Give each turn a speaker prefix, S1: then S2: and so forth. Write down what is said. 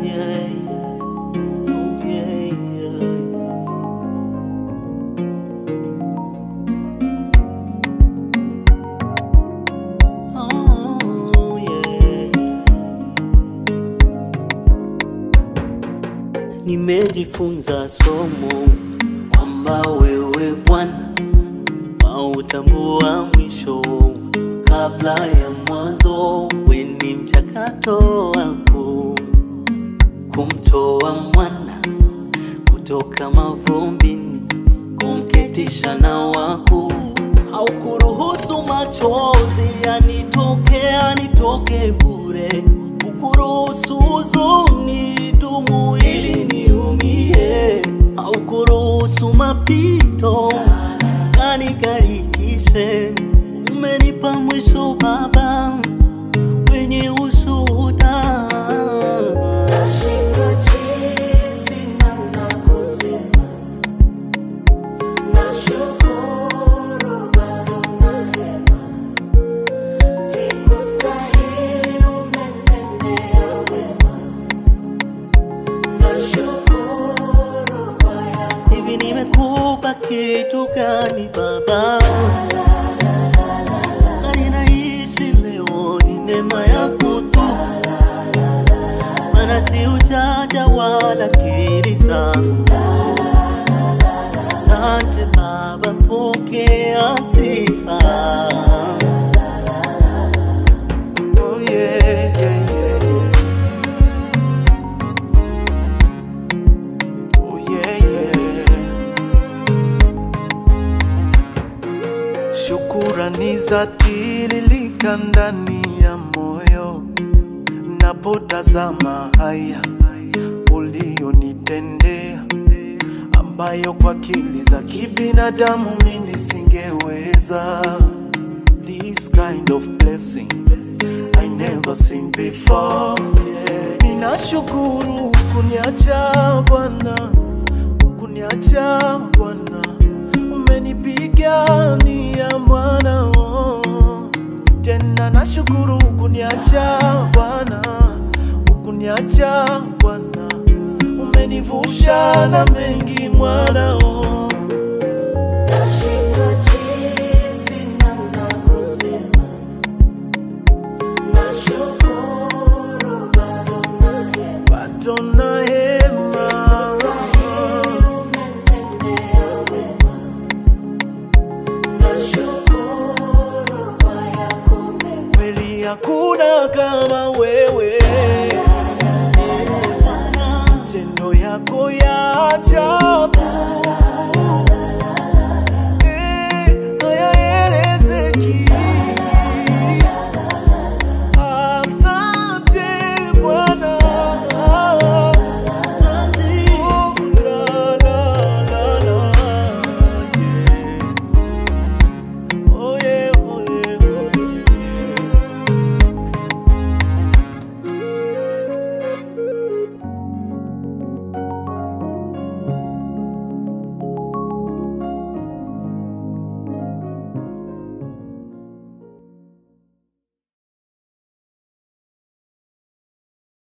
S1: yeah. Oh, yeah, yeah. Oh, yeah. Nimejifunza somo kwamba wewe Bwana hautambua mwisho kabla ya mwanzo. We ni mchakato wako kumtoa mwana kutoka mavumbini, kumketisha na wako. Haukuruhusu machozi yanitoke yanitoke bure, ukuruhusu huzuni dumu ili niumie, haukuruhusu mapito yanigarikishe. Umenipa mwisho Baba wenye ushuhuda.
S2: Nashindwa jinsi namna kusema, nashukuru bado nahema, sikustahili umetendea wema, nashukuru kwa yako
S1: Hivi nimekupa kitu gani Baba? Na ninaishi leo ni neema yako tu, maana si ujanja wala akili zangu. Asante Baba, pokea sifa. Oh, yeah, yeah, yeah, yeah. Oh, yeah, yeah.
S3: Shukurani za tiririka ndani ya moyo napotazama haya ulionitendea, ambayo kwa akili za kibinadamu mimi nisingeweza. This kind of blessing I never seen before. Yeah. Ninashukuru kuniacha Bwana, kuniacha Bwana, umenipigania mwana oh. Tena nashukuru kuniacha Bwana, kuniacha Bwana, umenivusha na mengi mwana oh.
S2: Nashindwa jinsi namna kusema, nashukuru bado nahema,
S3: bado na hema
S2: sikustahili umetendea wema, nashukuru kwa yako mema.
S3: kweli hakuna kama wewe, matendo yako ya ajabu